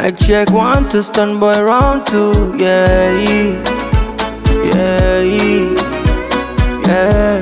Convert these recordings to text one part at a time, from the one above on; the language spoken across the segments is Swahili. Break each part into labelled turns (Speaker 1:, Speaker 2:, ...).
Speaker 1: My check one to stand by round two, yeah, yeah, yeah.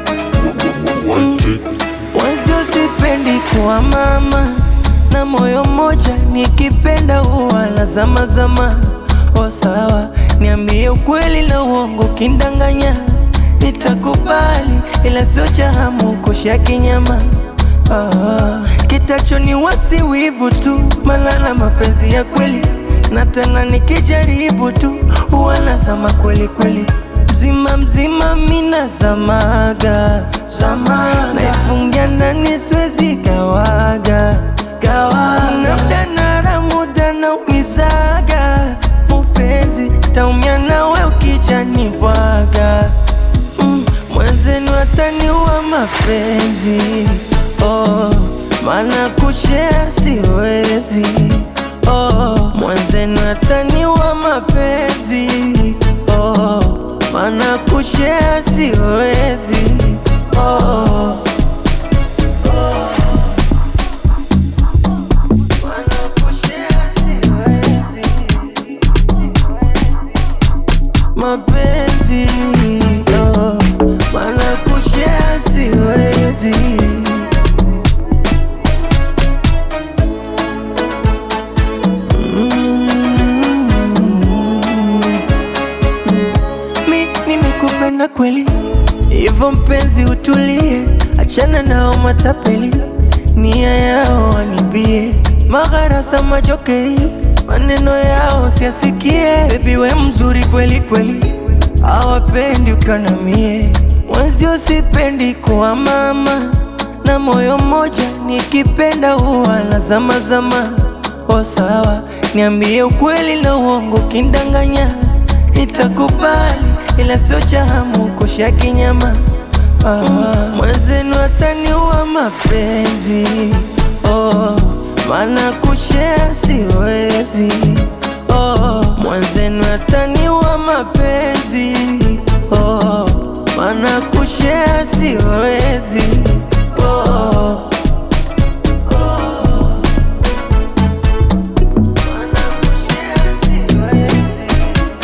Speaker 1: Mwenzio sipendi kuwa mama na moyo mmoja, nikipenda huwa na zama zama. O sawa, niambie ukweli na uongo, kindanganya nitakubali, ila sio cha hamu kusha kinyama. Ah, kitacho ni wasi wivu tu, malala mapenzi ya kweli, na tena nikijaribu tu huwa nazama kweli kweli, mzima mzima mina zamaga zamaga, naifungia ndani siwezi gawaga gawaga, na muda nara muda na umizaga mupenzi, taumia nawe ukijani bwaga mm, mwenzenu ataniua mapenzi oh, maana kushea siwezi oh, mwenzenu ataniua mapenzi oh, maana kushea siwezi oh, maana kushare siwezi. mapenzi oh, maana kushare siwezi mi nimekupenda kweli, hivyo mpenzi utulie, achana nao matapeli, nia yao wanibie, magharasa majokei, maneno yao siasikie. Baby we mzuri kweli kweli, hawapendi ukiwa na mie, mwenzio sipendi kuwa mama na moyo mmoja, nikipenda huwa na zama zama. O sawa, niambie ukweli na uongo, kindanganya nitakubali, ila sio cha hamu kusha kinyama. Ah, mwenzenu ataniua mapenzi oh, maana kushare siwezi oh, mwenzenu ataniua mapenzi oh, maana kushare siwezi oh. Maana kushare siwezi.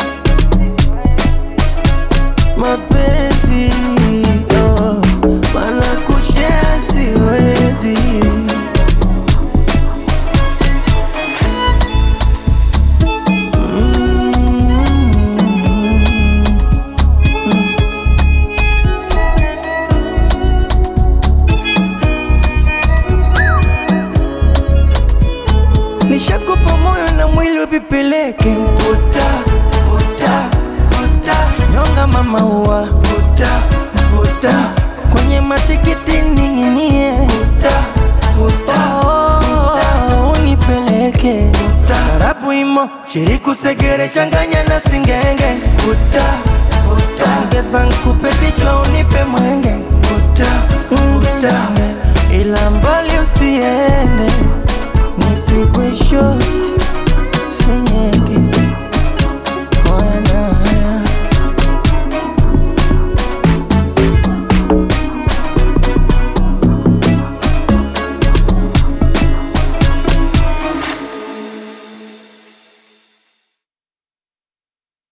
Speaker 1: mapenzi oh, maana kushare siwezi. Nishakupa moyo na mwili vipeleke mputa puta puta nyonga mama ua puta puta kwenye matikiti ning'inie puta puta oh, unipeleke tarabu imo shiriku segere changanya na singenge puta puta ongeza nkupe vichwa unipe mwenge puta puta ila mbali usiende nipigwe shoti senye